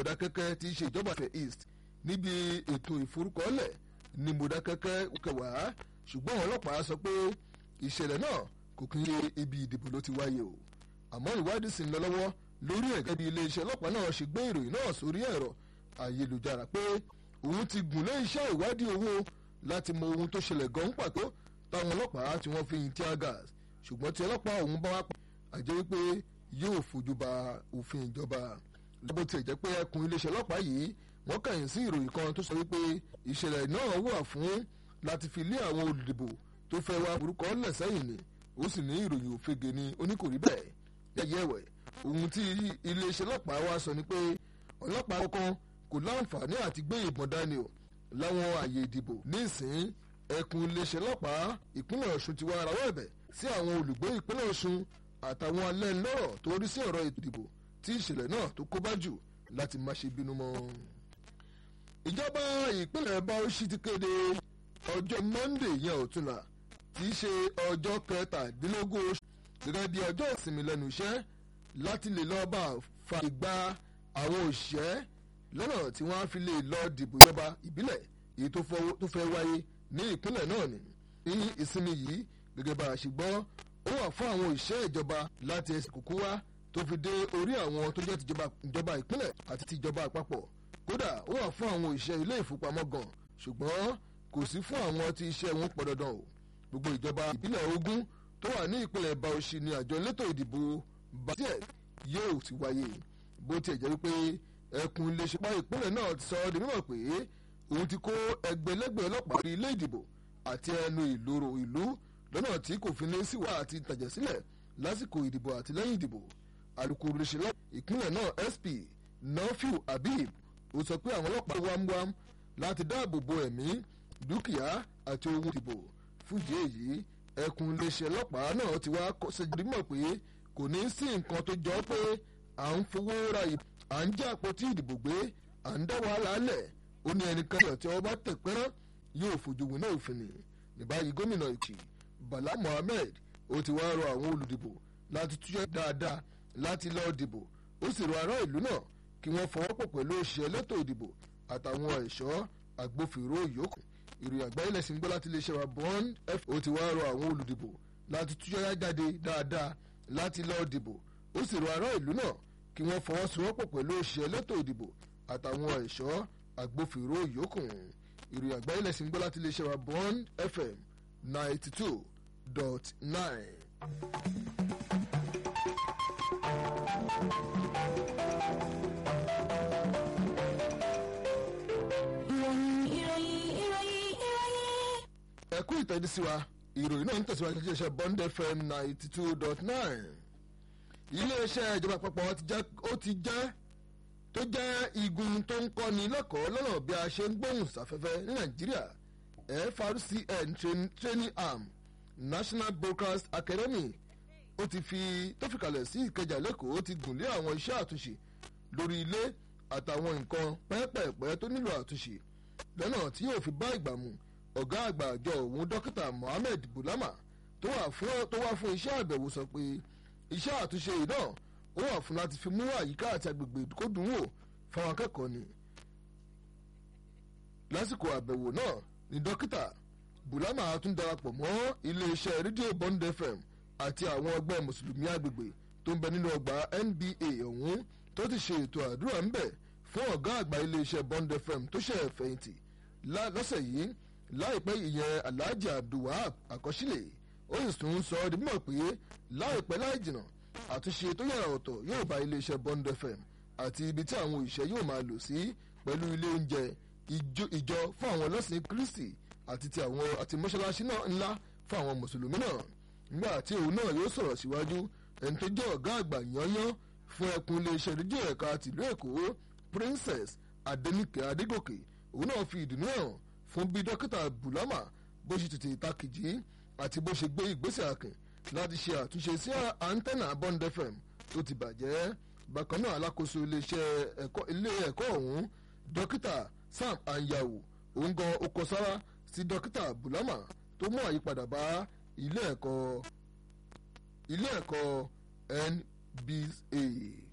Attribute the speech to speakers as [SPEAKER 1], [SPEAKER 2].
[SPEAKER 1] Mọ̀dákẹ́kẹ́ tí í ṣe ìjọba ìfẹ́ East níbi ètò ìforúkọọ́lẹ̀ ní Mọ̀dákẹ́kẹ́ kẹwàá ṣùgbọ́n ọlọ́pàá sọ pé ìṣẹ̀lẹ̀ náà kò kí ń ṣe ibi ìdìbò ló ti wáyé o àmọ́ ìwádìí sì ń lọ lọ́wọ́ lórí ẹ̀ gẹ́gẹ́ bí iléeṣẹ́ ọlọ́pàá náà ṣe gbé ìròyìn náà sórí ẹ̀rọ ayélujára pé òun ti gùn lé iṣẹ́ ìwádìí owó láti mọ ohun tó ṣẹlẹ̀ gan pàtó táwọn ọlọ́pàá tí wọ́n fi yin tear gas ṣùgbọ́n tí ọlọ́pàá òun bá wá pa àjẹ́ wípé yóò fojú ba òfin ìjọba lọ́bọ̀ tí ẹ̀ jẹ́ pé ẹkùn iléeṣẹ́ ọlọ́pàá yìí wọ́n kàyìn sí ìròyìn kan tó sọ wípé ìṣẹ̀lẹ̀ náà wà fún láti fi lé àwọn olùdìbò tó fẹ́ wá orúkọ lẹ̀ sẹ́yìn ni ó sì ní ìròyìn òfegè ni oníkòrí bẹ́ẹ̀ yẹ̀yẹ́ ẹ̀wẹ̀ ohun tí iléeṣẹ́ ọlọ́pàá wa sọ ni pé ọlọ́pàá kankan kò láǹfààní àti gbé ìbọn dání o láwọn àyè ìdìbò nísìn ẹkùn iléeṣẹ́ ọlọ́pàá ìpínlẹ̀ Ọ̀ṣun ti wá rawọ́ ẹ̀bẹ̀ sí àwọn olùgbé ìpínlẹ̀ Ọ̀ṣun àtàwọn alẹ́nulọ́rọ̀ tó rí sí ọ̀rọ̀ ìdìbò tí ìṣẹ̀lẹ̀ náà tó kó bá jù láti má ṣe bínú mọ́. ìjọba ìpínlẹ̀ Bauchi ti kéde ọjọ́ Monday yẹn ọ̀túnla tí í ṣe ọjọ́ kẹtàdínlógún oṣù gẹ́gẹ́ bí ọjọ́ ìsinmi lẹ́nu iṣẹ́ láti lè lọ́ọ́ bá fa ìgbà àwọn òṣìṣẹ́ lọ́nà tí wọ́n á fi lè lọ dìbò ìjọba ìbílẹ̀ èyí tó fẹ́ wáyé ní ìpínlẹ̀ náà ni ní ìsinmi yìí gẹ́gẹ́ bá a ṣe gbọ́ ó wà fún àwọn òṣìṣẹ́ ìjọba láti ẹsẹ̀ kúkú wá tó fi dé orí àwọn tó jẹ́ tìjọba ìpínlẹ̀ àti tìjọba àpapọ̀ kódà ó wà fún àwọn òṣìṣẹ́ ilé ìfowópamọ́ gan ṣùgbọ́n kò sí fún àwọn tí iṣẹ́ wọn pọ̀ dandan o gbogbo ìjọba ìbílẹ̀ ogún tó wà ní ìpínlẹ̀ Bauchi ni àjọ elétò ìdìbò batiẹ̀ yóò ti wáyé bó tiẹ̀ jẹ́ wípé ẹkùn iléeṣẹ́ pa ìpínlẹ̀ náà ti sọ ọ́ di mímọ̀ pé òun ti kó ẹgbẹ̀lẹ́gbẹ̀ ọlọ́pàá rí ilé ìdìbò àti ẹnu ìloro ìlú lọ́nà tí kò fi ní síwá àti ìtàjẹ̀ sílẹ̀ lásìkò ìdìbò àti lẹ́yìn ìdìbò alukoro iléeṣẹ́ ìpínlẹ̀ náà SP Nafiu Habib ó sọ pé àwọn ọlọ́pàá wámúwám láti dáàbò bo ẹ̀mí dúkìá àti ohun ìdìbò fún ìdí èyí ẹkùn iléeṣẹ́ ọlọ́pàá náà ti wá ṣèjì mọ̀ pé kò ní sí nǹkan tó jọ pé à ń fowó ra ìbò à ń jẹ́ àpótí ìdìbò gbé à ń dá wàhálà lẹ̀ ó ní ẹnìkan tí wọ́n bá tẹ̀ pẹ́rán yóò fojú winá òfin ni ní báyìí gómìnà Èkìtì Bala Mohammed ó ti wá rọ àwọn olùdìbò láti túyẹ́ dáadáa láti lọ́ọ́ dìbò ó sì rọ ará ìlú náà kí wọ́n fọwọ́pọ̀ pẹ̀lú òṣìṣẹ́ elétò ìdìbò àtàwọn ẹ̀ṣọ́ agbófinró yòókù ìròyìn àgbáyé lẹ́sìn gbọ́ láti iléeṣẹ́ wa Bond f ó ti wá rọ àwọn olùdìbò láti túyẹ́ jáde dáadáa láti lọ́ọ́ dìbò ó sì rọ ará ìlú náà kí wọ́n fọwọ́sowọ́pọ̀ pẹ̀lú òṣìṣẹ́ elétò ìdìbò àtàwọn ẹ̀ṣọ́ agbófinró yòókù ìròyìn àgbáyé lẹ́sìn gbọ́ láti iléeṣẹ́ wa Bond FM ninety two dot nine.
[SPEAKER 2] ìròyìn ìròyìn ìròyìn ìròyìn.
[SPEAKER 1] ẹ kú ìtẹ́jú sí wa ìròyìn náà ń tẹ̀síwájú láti iléeṣẹ́ Bond FM ninety two dot nine. iléeṣẹ́ ìjọba àpapọ̀ ti já ó ti já tó jẹ́ igun tó ń kọ́ni lẹ́kọ̀ọ́ lọ́nà bí a ṣe ń gbóhùn sáfẹ́fẹ́ ní Nàìjíríà FRCN train, training arm National Broadcast Academy ó ti fi tó fi kalẹ̀ sí Ìkẹjà lẹ́kọ̀ọ́ ó ti gùn lé àwọn iṣẹ́ àtúnṣe lórí ilé àtàwọn nǹkan pẹ́ẹ́pẹ́ẹ́pẹ́ tó nílò àtúnṣe lọ́nà tí yóò fi bá ìgbà mu ọ̀gá àgbà àjọ òun dókítà Mohammed Bulama tó wà fún tó wá fún iṣẹ́ àbẹ̀wò sọ pé iṣẹ́ àtúnṣe yìí náà ó wà fún láti fi mú àyíká àti agbègbè kó dùn wò fáwọn akẹ́kọ̀ọ́ ni lásìkò àbẹ̀wò náà ni dókítà Bulama tún darapọ̀ mọ́ iléeṣẹ́ rédíò Bond FM àti àwọn ọgbẹ́ mùsùlùmí agbègbè tó ń bẹ nínú ọgbà NBA ọ̀hún tó ti ṣe ètò àdúrà ńbẹ̀ fún ọ̀gá àgbà iléeṣẹ́ Bond FM tó ṣe fẹ̀yìntì lọ́sẹ̀ yìí láìpẹ́ ìyẹn Alhaji Abdulwahab àkọsílẹ̀ ó sì tún sọ ọ́ di mímọ̀ pé láìpẹ́ láì jìnnà àtúnṣe tó yàrá ọ̀tọ̀ yóò bá iléeṣẹ́ Bond FM àti ibi tí àwọn òṣìṣẹ́ yóò máa lò sí pẹ̀lú ilé oúnjẹ ìjọ fún àwọn ọlọ́sìn Kristi àti ti àwọn àti mọ́ṣáláṣí náà ńlá fún àwọn mùsùlùmí náà nígbà tí òun náà yóò sọ̀rọ̀ síwájú ẹni tó jẹ́ ọ̀gá àgbà yányán fún ẹkùn iléeṣẹ́ rédíò ẹ̀ka tìlú Èkó Princess Adenike Adégòkè òun náà fi ìdùnnú hàn fún bí dókítà Bulama bó ṣe tètè takìjì àti bó ṣe gbé ìgbésẹ̀ àkìn láti ṣe àtúnṣe sí antenna Bond FM tó ti bàjẹ́ bákan náà alákòóso iléeṣẹ́ ẹ̀kọ́ ilé ẹ̀kọ́ ọ̀hún dókítà Sam Anyawu òun gan okò sára sí dókítà Bulama tó mú àyípadà bá ilé ẹ̀kọ́ ilé ẹ̀kọ́ NBA.